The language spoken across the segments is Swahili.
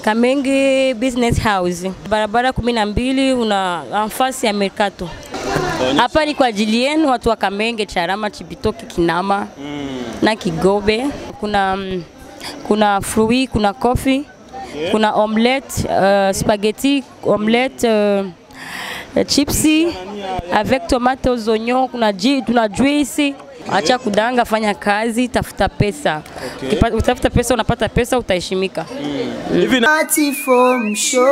Kamenge Business House, barabara kumi na mbili, una nafasi ya Mercato. Hapa ni kwa ajili yenu watu wa Kamenge, Charama, Chibitoke, Kinama na Kigobe. Kuna mm, kuna fruit, kuna coffee, kuna omelette, uh, spaghetti, omelette, uh, chipsi avec tomate aux oignons, kuna ji, tuna juice. Acha kudanga, fanya kazi, tafuta pesa. Ukipa- Utafuta pesa, unapata pesa, utaheshimika. Hivi na Platform Show.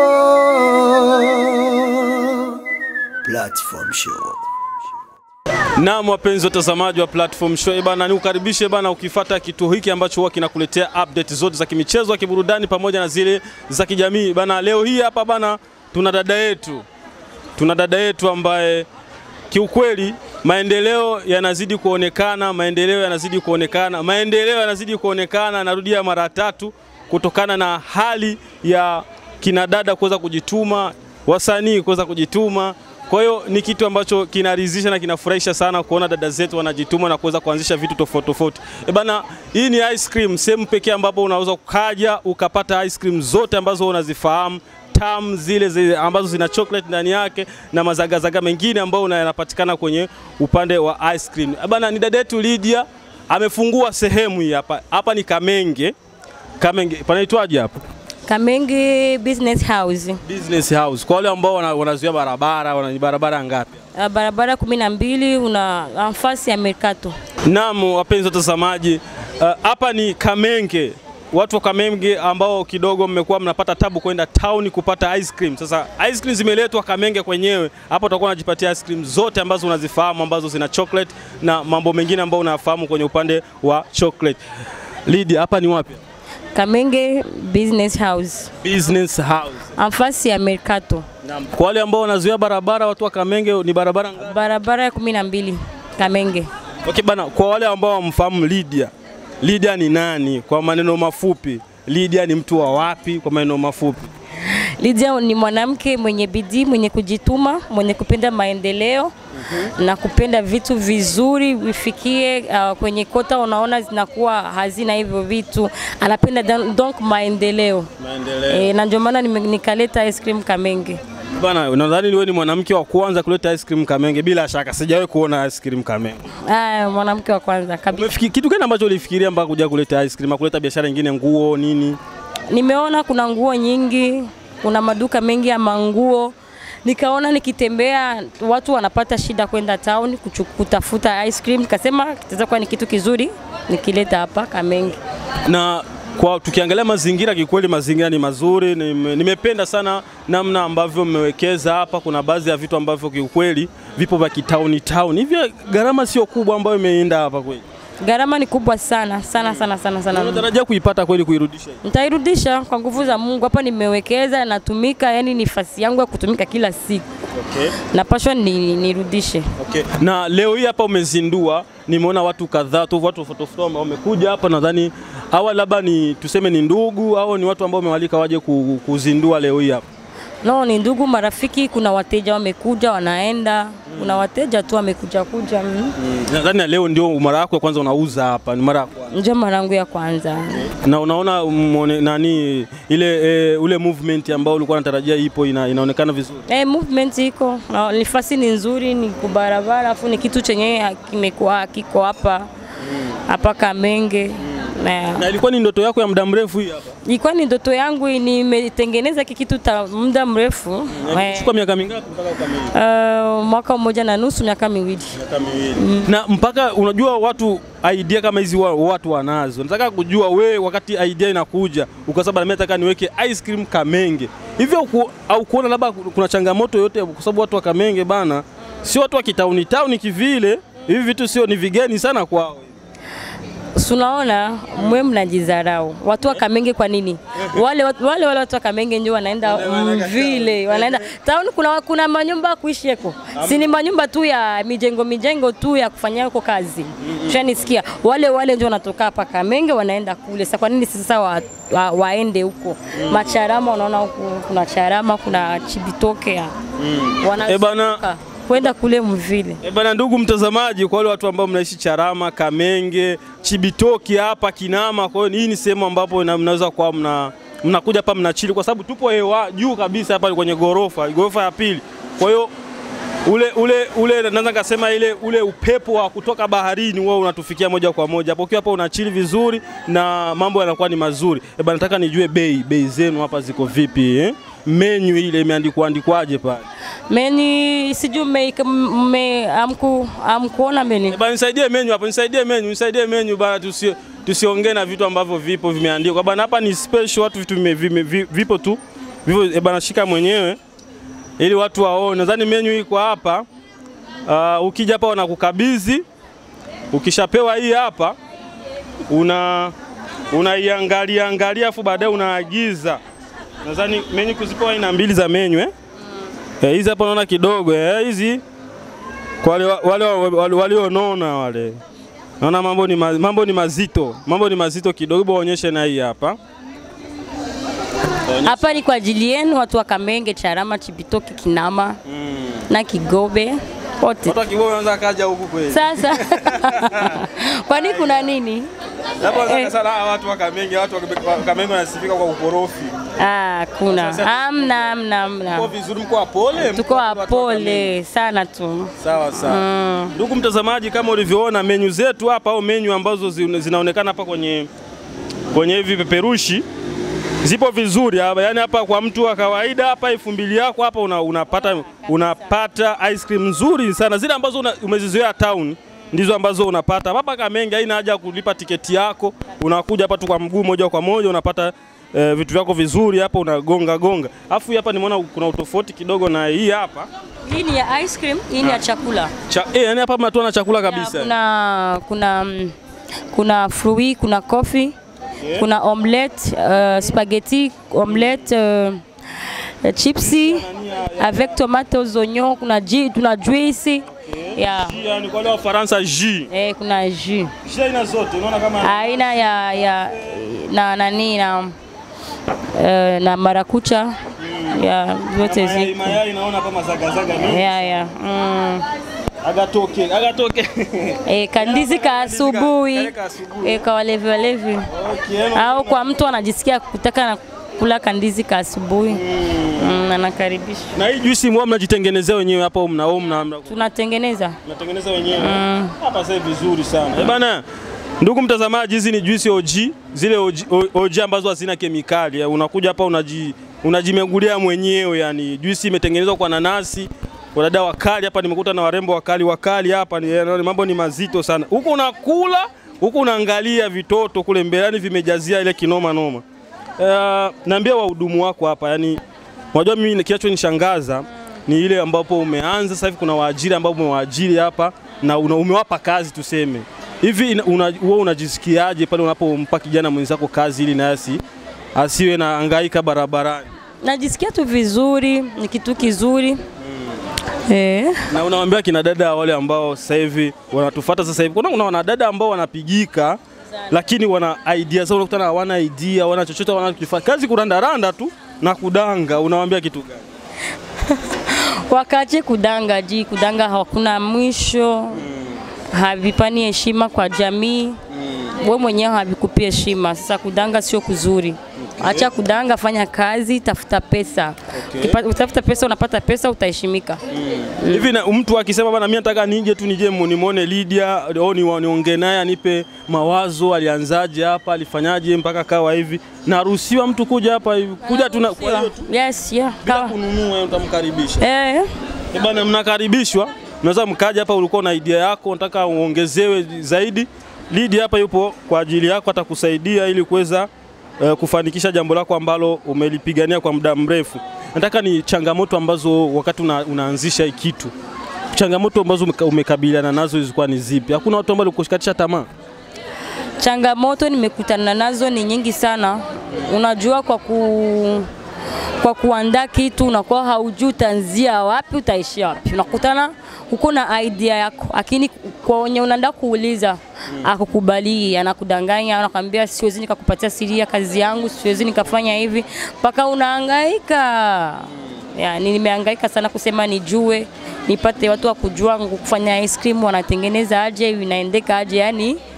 Platform Show. Naam, wapenzi watazamaji wa Platform Show eh bana, nikukaribishe bana, ukifata kituo hiki ambacho huwa kinakuletea update zote za kimichezo, za kiburudani pamoja na zile za kijamii bana. Leo hii hapa bana, tuna dada yetu, tuna dada yetu ambaye kiukweli maendeleo yanazidi kuonekana, maendeleo yanazidi kuonekana, maendeleo yanazidi kuonekana, narudia mara tatu, kutokana na hali ya kina dada kuweza kujituma, wasanii kuweza kujituma. Kwa hiyo ni kitu ambacho kinaridhisha na kinafurahisha sana kuona dada zetu wanajituma na kuweza kuanzisha vitu tofauti tofauti. E bana, hii ni ice cream, sehemu pekee ambapo unaweza ukaja ukapata ice cream zote ambazo unazifahamu tamu zile, zile ambazo zina chocolate ndani yake na mazagazaga mengine ambayo una- yanapatikana kwenye upande wa ice cream. Eh Bana, ni dada yetu Lydia amefungua sehemu hii hapa. Hapa ni Kamenge. Kamenge panaitwaje hapa? Kamenge Business House, Business House. Kwa wale ambao wana- wanazuia barabara, wana ni barabara ngapi? uh, barabara kumi na mbili, una nafasi ya Mercato. Naam, wapenzi watazamaji, uh, hapa ni Kamenge. Watu wa Kamenge ambao kidogo mmekuwa mnapata tabu kwenda town kupata ice cream. Sasa ice cream zimeletwa Kamenge kwenyewe. Hapa utakuwa unajipatia ice cream zote ambazo unazifahamu ambazo zina chocolate na mambo mengine ambayo unafahamu kwenye upande wa chocolate. Lydia, hapa ni wapi? Kamenge Business House, Business House. nafasi ya Mercato, Naam. Kwa wale ambao wanazuia barabara, watu wa Kamenge ni barabara ngapi? barabara ya kumi na mbili, Kamenge. Okay bana, kwa wale ambao wamfahamu Lydia, Lydia ni nani kwa maneno mafupi? Lydia ni mtu wa wapi kwa maneno mafupi? Lydia ni mwanamke mwenye bidii, mwenye kujituma, mwenye kupenda maendeleo na kupenda vitu vizuri vifikie uh, kwenye kota, unaona zinakuwa hazina hivyo vitu, anapenda dan- donc maendeleo Maendeleo. e, na ndio maana nime- nikaleta ice cream Kamenge. Bana, nadhani wewe ni mwanamke wa kwanza kuleta ice cream Kamenge bila shaka. Sijawahi kuona ice cream Kamenge. Ah, mwanamke wa kwanza kabisa. Umefiki, kitu gani ambacho ulifikiria mpaka kuja kuleta ice cream, kuleta biashara nyingine, nguo nini? Nimeona kuna nguo nyingi, kuna maduka mengi ya manguo. Nikaona nikitembea watu wanapata shida kwenda town kuchu- kutafuta ice cream, nikasema kitaweza kuwa ni kitu kizuri nikileta hapa Kamenge. Na kwa tukiangalia mazingira, kikweli mazingira ni mazuri. Nime, nimependa sana namna ambavyo mmewekeza hapa. Kuna baadhi ya vitu ambavyo kiukweli vipo vya kitauni town. Hivyo gharama sio kubwa ambayo imeenda hapa kweli. Gharama ni kubwa sana sana sana sana sana. Unatarajia kuipata kweli kuirudisha? hii? Nitairudisha kwa nguvu za Mungu. Hapa nimewekeza, natumika, yani ni nafasi yangu ya kutumika kila siku, Okay. napashwa ni, nirudishe. Okay. Na leo hii hapa umezindua, nimeona watu kadhaa tu, watu tofauti tofauti wamekuja hapa. Nadhani hawa labda ni tuseme ni ndugu au ni watu ambao umewalika waje ku- kuzindua leo hii hapa. No, ni ndugu marafiki, kuna wateja wamekuja wanaenda, kuna wateja tu wamekuja kuja. Mm. Nadhani na leo ndio mara yako ya kwanza unauza hapa, ni mara ya kwanza. Ndio mara yangu ya kwanza. Na unaona mwone, nani ile e, ule movement ambao ulikuwa unatarajia ipo ina, inaonekana vizuri. Eh, movement iko na nafasi ni nzuri, ni kubarabara, afu ni kitu chenye kimekuwa kiko hapa hapa Kamenge na Na ilikuwa ni ndoto yako ya muda mrefu hii hapa. ilikuwa ni ndoto yangu, nimetengeneza hiki kitu ta muda mrefu eh, Chukua miaka mingapi mpaka ukamilike? uh, mwaka mmoja na nusu, miaka miwili. Miaka miwili. Na mpaka unajua watu idea kama hizi wa, watu wanazo. Nataka kujua we wakati idea inakuja ukasema mimi nataka niweke ice cream Kamenge. Hivyo ku, au kuona labda kuna changamoto yote kwa sababu watu wa Kamenge bana sio watu wa kitauni tauni kivile. Hivi vitu sio ni vigeni sana kwao. Sunaona mwe mnajidharau watu wa Kamenge. Kwa nini wale watu- wale wale watu wa Kamenge ndio wanaenda vile, wanaenda town? Kuna, kuna manyumba ya kuishi eko, si ni manyumba tu ya mijengo mijengo tu ya kufanyia huko kazi. Shanisikia wale wale ndio wanatoka hapa Kamenge wanaenda kule. Sasa kwa nini sasa wa, wa, waende huko Macharama? Unaona huko kuna Charama, kuna Chibitoke ya Eh, bana- wanazunguka kwenda kule mvile. E bana, ndugu mtazamaji, kwa wale watu ambao mnaishi Charama, Kamenge, Chibitoki hapa Kinama, kwa hiyo hii ni sehemu ambapo ina- mnaweza kuwa mna mnakuja hapa mnachili, kwa sababu tupo hewa juu kabisa hapa kwenye gorofa, gorofa ya pili. Kwa hiyo ule ule ule naweza nikasema ile ule upepo wa kutoka baharini wewe unatufikia moja kwa moja hapo. Ukiwa hapa unachili vizuri na mambo yanakuwa ni mazuri. Eh, bana nataka nijue bei bei zenu hapa ziko vipi eh? Menu ile imeandikwa andikwaje pale? Meni sijui mme, mme amku amkuona meni. Eh, bana nisaidie menu hapo, nisaidie menu, nisaidie menu bana tusi tusiongee na vitu ambavyo vipo vimeandikwa. Bana hapa ni special watu vitu vime, vime, vi- vipo tu. Vipo eh, bana shika mwenyewe ili watu waone. Nadhani menu iko hapa. Uh, ukija hapa wanakukabidhi, ukishapewa hii hapa una unaiangalia angalia, afu baadaye unaagiza. Nadhani menu kuzipewa aina mbili za menu eh? Eh, hizi hapa naona kidogo eh, hizi kwa wale wale wale- walionona wale, naona mambo ni, ma, mambo ni mazito, mambo ni mazito kidogo. Hebu waonyeshe na hii hapa Hapa ni kwa ajili yenu watu wa Kamenge, Charama, Chibitoke, Kinama na Kigobe wote. watu wa Kibogo wanaweza kaja huku kweli. Sasa kwani kuna nini? Hapo Eh. wanaweza sana hawa watu wa Kamenge, watu wa Kamenge wanasifika kwa ukorofi. Ah, kuna Sasa- amna amna amna, Mko vizuri, mko wapole, mko tuko watu wa Kamenge. wapole sana tu. Sawa sawa. Ndugu mtazamaji, kama ulivyoona menyu zetu hapa au menyu ambazo zi- zinaonekana hapa kwenye kwenye hivi peperushi zipo vizuri hapa, yani hapa kwa mtu wa kawaida hapa elfu mbili yako hapa una, unapata, unapata ice cream nzuri sana, zile ambazo una, umezizoea town ndizo ambazo unapata hapa Kamenge. Haina haja ya kulipa tiketi yako, unakuja hapa tu kwa mguu moja kwa moja unapata eh, vitu vyako vizuri hapa, unagonga gonga. Afu hii hapa nimeona kuna utofauti kidogo na hii hapa Hii ni ya ice cream, hii ni ya chakula. Cha, eh, yani hapa mnatoa na chakula kabisa. Kuna kuna mm, kuna fruit, kuna coffee, kuna omelette, uh, spaghetti, omelette, uh, uh, chipsi avec tomates, oignons, kuna ji, tuna juice. Yeah. Yani kwa wale wa Faransa jus. Eh, kuna jus. Jus aina zote unaona kama Aina ya ya na nani na uh, na marakucha ya zote mayai, ziko. mayai naona kama zagazaga mingi. Yeah, yeah. Mm. Agatoke, agatoke. E, kandizi ka asubuhi Kale ka asubuhi. e, kwa walevi walevi Okay, yani au kwa mtu anajisikia kutaka na kula kandizi ka asubuhi mm, anakaribisha. na hii juisi mwa mnajitengenezea wenyewe hapa au mna au mna mna- Tunatengeneza mnatengeneza wenyewe. Hapa sasa vizuri sana. Eh bana, ndugu mtazamaji, hizi ni juisi OG, zile OG, OG ambazo hazina kemikali. Eh, Unakuja hapa unaji unajimegulia mwenyewe yani. Juisi imetengenezwa kwa nanasi. Wadada wakali hapa nimekuta na warembo wakali wakali hapa ni ni mambo ni mazito sana. Huku unakula, huku unaangalia vitoto kule mbele yani vimejazia ile kinoma noma. Uh, naambia wahudumu wako hapa yani unajua mimi kinachonishangaza ni ile ambapo umeanza sasa hivi kuna waajiri ambao umewaajiri hapa na una, umewapa kazi tuseme hivi ina- una, wewe unajisikiaje pale unapompa kijana mwenzako kazi ili naye asi asiwe na angaika barabarani najisikia tu vizuri, ni kitu kizuri eh. na unawaambia kina dada wale ambao sasa hivi wanatufuata sasa hivi kuna kuna wanadada ambao wanapigika lakini wana idea zao unakutana hawana idea wana chochote wanachofanya kazi kurandaranda tu na kudanga unawaambia kitu gani Wakache kudanga ji, kudanga hakuna mwisho, havipani heshima kwa jamii we mwenyewe havikupi heshima. Sasa kudanga sio kuzuri. Acha kudanga, fanya kazi, tafuta pesa. Ukipa- Utafuta pesa, unapata pesa, utaheshimika. hivi na mtu akisema bana, mimi nataka nije tu nije mu- nimwone Lydia au ni- niongee naye anipe mawazo, alianzaje hapa, alifanyaje mpaka kawa hivi, naruhusiwa mtu kuja hapa hivi, kuja tu na- kwa hiyo tu Yes, yeah. bila Kawa. kununua, utamkaribisha Eh, Eh bana, mnakaribishwa. Unaweza mkaja hapa, ulikuwa na idea yako, unataka uongezewe zaidi. Lydia hapa yupo kwa ajili yako, atakusaidia ili kuweza eh, kufanikisha jambo lako ambalo umelipigania kwa muda mrefu. Nataka ni changamoto ambazo wakati una, unaanzisha hii kitu, changamoto ambazo umeka- umekabiliana nazo zilikuwa ni zipi? Hakuna watu ambao walikushikatisha tamaa? changamoto nimekutana nazo ni nyingi sana. Unajua, kwa ku kwa kuandaa kitu unakuwa haujui utaanzia wapi utaishia wapi. Unakutana uko na idea yako, lakini kwa wenye unaenda kuuliza akukubali, anakudanganya, anakwambia siwezi nikakupatia siri ya kazi yangu, siwezi nikafanya hivi, mpaka unahangaika. Yani, nimehangaika sana kusema nijue, nipate watu wa kujua kufanya ice cream wanatengeneza aje, inaendeka aje, yani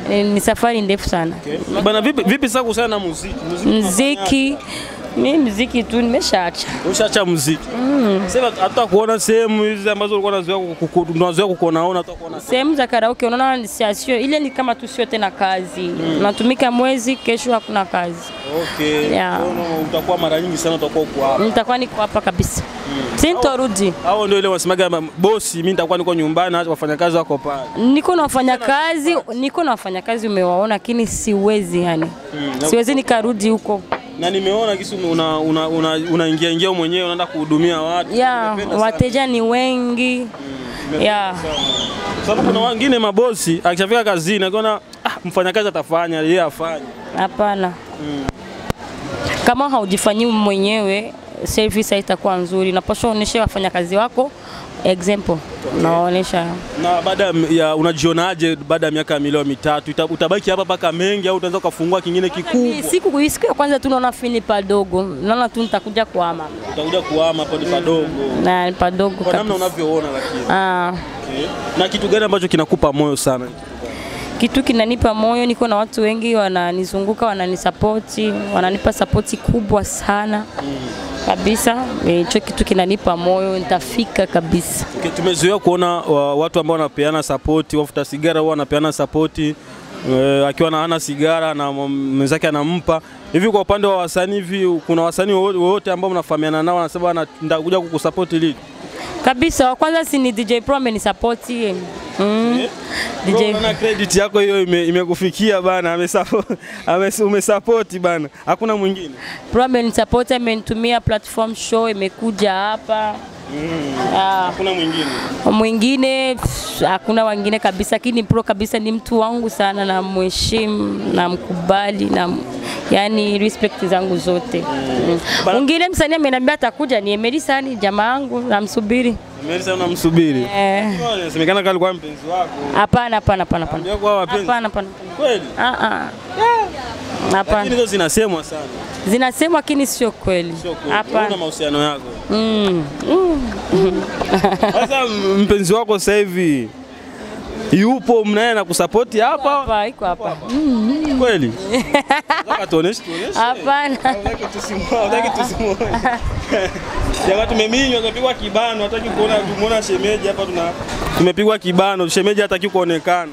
Eh, Ni safari ndefu sana. Okay. Bana vipi, vipi sasa kuhusiana na muziki? Muziki Mziki mi mziki tu nimeshaacha. Ushacha muziki. Sasa hata kuona sehemu hizi ambazo ulikuwa unazoea kuku- unazoea kukuonaona hata kuona. Sehemu za karaoke unaona ni sia- sio ile, ni kama tu sio tena kazi. Unatumika mwezi, kesho hakuna kazi. Okay. Yeah. Kwa hiyo utakuwa mara nyingi sana utakuwa uko hapa. Nitakuwa niko hapa kabisa, sintorudi. Hao ndio ile wasemaga ma- bosi, mimi nitakuwa niko nyumbani, acha wafanyakazi wako pale. Niko na wafanyakazi, niko na wafanyakazi umewaona, lakini siwezi yani, na- siwezi nikarudi huko. Na nimeona kisi una una una, unaingia ingia wewe mwenyewe unaenda kuhudumia watu. Ya Nimependa sana. wateja ni wengi ya Sababu kuna wengine mabosi akishafika kazini akiona ah, mfanyakazi atafanya yeye afanye. hapana. Kama haujifanyii mwenyewe service haitakuwa nzuri. Unapaswa uonyeshe wafanyakazi wako example, unawaonyesha Na baada ya unajionaje baada ya miaka milioni mitatu ita- utabaki hapa mpaka mengi au utaanza ukafungua kingine kikubwa? siku siku ya kwanza tu naona fini padogo, naona tu nitakuja kuama Utakuja kuhama hapo ni padogo. na ni padogo Kwa namna kabisa. unavyoona lakini. Ah, Okay. Na kitu gani ambacho kinakupa moyo sana? kitu kinanipa moyo, niko na watu wengi wananizunguka, wananisapoti, wananipa sapoti kubwa sana kabisa. Eh, Hicho kitu kinanipa moyo, nitafika kabisa. Okay, tumezoea kuona wa, watu ambao wanapeana sapoti, wafuta sigara huwa wanapeana sapoti e, akiwa na hana sigara na mwenzake anampa hivi. Kwa upande wa wasanii hivi, kuna wasanii wowote wowote ambao mnafahamiana nao wanasema wana- nitakuja kukusapoti lini? kabisa. Wa kwanza si ni DJ Pro amenisapoti mm. Bro, DJ unaona credit yako hiyo ime- imekufikia bana, amesapo- ame- umesapoti bana, hakuna mwingine. Pro amenisapoti, amenitumia platform show, imekuja hapa Ah, Hakuna mwingine. mwingine pff, hakuna wengine kabisa, lakini Pro kabisa ni mtu wangu sana, na mheshimu na mkubali na yani respect zangu zote. Mm. Bana- Mwingine msanii ameniambia atakuja ni Emeli Sani, jamaa yangu, namsubiri. Melisa unamsubiri. Eh, Inasemekana kama alikuwa mpenzi wako. Hapana, hapana, hapana, hapana. Ndio kwa wapenzi. Hapana, hapana. Kweli? Ah, ah. Lakini Hapana. hizo zinasemwa sana. Zinasemwa lakini sio kweli. Sio kweli. Una Hapana. mahusiano yako. Mm. Sasa mpenzi wako sasa hivi yupo mnaye na kusapoti hapa Hapa iko hapa. kweli? Nataka tuoneshe tuoneshe. Hapana. Hataki tusimuone, hataki tusimuone. Jamaa tumeminywa, tumepigwa kibano, hataki kuona tumuona shemeji hapa tuna tumepigwa kibano, shemeji hataki kuonekana.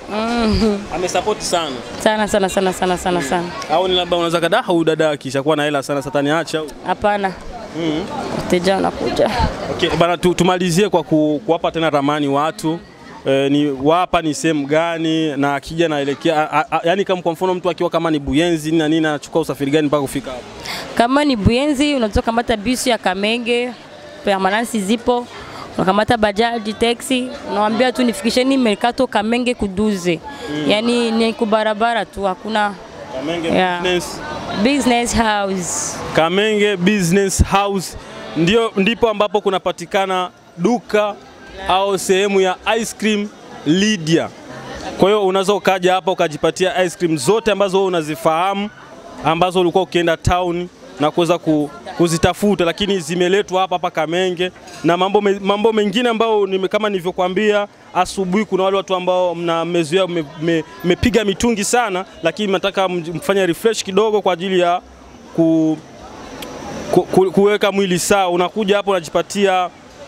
Amesapoti sana. Sana sana sana sana sana sana. Au ni labda unaweza kada huyu dada akishakuwa na hela sana satani acha au? Hapana. Mhm. Wateja wanakuja. Okay, bana tu, tumalizie kwa ku, kuwapa tena ramani watu e, ni wapa ni sehemu gani na akija naelekea a- a- yani kama kwa mfano mtu akiwa kama ni Buyenzi na nini anachukua usafiri gani mpaka kufika hapo? Kama ni Buyenzi unaweza kamata bisi ya Kamenge, permanence zipo. Unakamata bajaji, taxi, unawambia tu nifikisheni Mercato Kamenge kuduze. Yaani ni kubarabara tu, hakuna Kamenge Yeah. Business, business house. Kamenge Business House ndio ndipo ambapo kunapatikana duka au sehemu ya ice cream Lydia. Kwa hiyo unaweza ukaja hapa ukajipatia ice cream zote ambazo wewe unazifahamu ambazo ulikuwa ukienda town na kuweza ku, kuzitafuta, lakini zimeletwa hapa hapa Kamenge na mambo, me, mambo mengine ambayo nime, kama nilivyokuambia asubuhi, kuna wale watu ambao mna mmezoea mme- mme- mmepiga mitungi sana, lakini mnataka mj- mfanye refresh kidogo kwa ajili ya ku, ku, ku, kuweka mwili sawa. Unakuja hapo unajipatia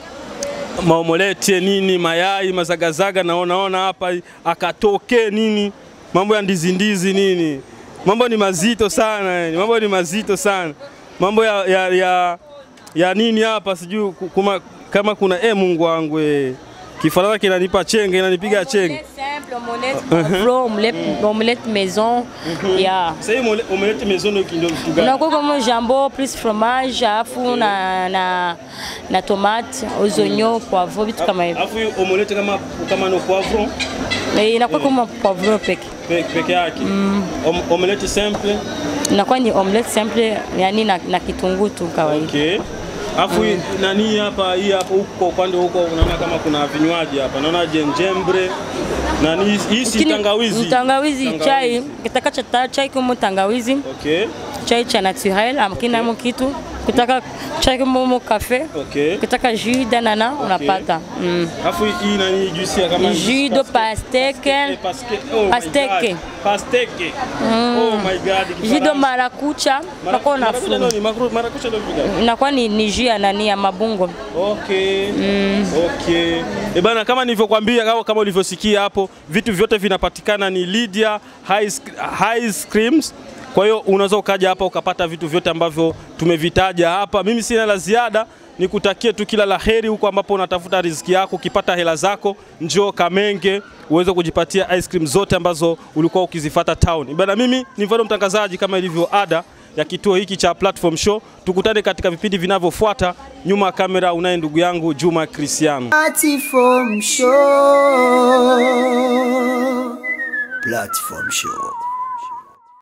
maomolete nini, mayai, mazagazaga, naonaona hapa akatoke nini, mambo ya ndizi ndizi nini, mambo ni mazito sana yani, mambo ni mazito sana, mambo ya, ya, ya, ya nini hapa sijui ku- kuma, kama kuna e, Mungu wangu eh, Kifaransa kinanipa chenge, inanipiga chenge. Simple, omelette, poivron, omelette, omelette maison. Yeah. Sasa hii omole- omelette maison ndio ndio kitu gani? unakuwa kama jambon plus fromage alafu na, na, na tomate aux oignons poivron vitu kama hivyo Alafu hii omelette kama kama no poivron Eh, inakuwa kama poivron peke pe- peke yake. Om, omelette simple. inakuwa ni omelette simple yani na, na kitunguu tu kawaida Okay. Alafu hii nani hapa hii hapo huko kwa upande huko unaona kama kuna vinywaji hapa. Naona jenjembre. Na ni hii si Lakini tangawizi. tangawizi chai kitaka cha ta- chai kama tangawizi Okay. chai cha naturel akinamo kitu kutaka chai momo cafe Okay. kutaka jus d'anana unapata mm. Alafu hii nani juisi ya kama jus de pastèque Eh, paske- oh my Pasteke. God. Pasteke. Oh my God. jus de Kifaransa. marakucha Mara- pako marakuja unafunga nani? Makru- Marakuja ndio vipi gani? inakuwa ni, ni jus ya nani ya mabungo Okay. Okay. E bana, kama nilivyokuambia au kama ulivyosikia hapo, vitu vyote vinapatikana ni Lydia Ice, Ice Creams. Kwa hiyo unaweza ukaja hapa ukapata vitu vyote ambavyo tumevitaja hapa. Mimi sina la ziada, nikutakie tu kila la heri huko ambapo unatafuta riziki yako. Ukipata hela zako, njoo Kamenge uweze kujipatia ice cream zote ambazo ulikuwa ukizifata town. Bana, mimi ni Vado mtangazaji kama ilivyo ada ya kituo hiki cha Platform Show. Tukutane katika vipindi vinavyofuata. Nyuma ya kamera unaye ndugu yangu Juma Cristiano. Platform Show. Platform Show.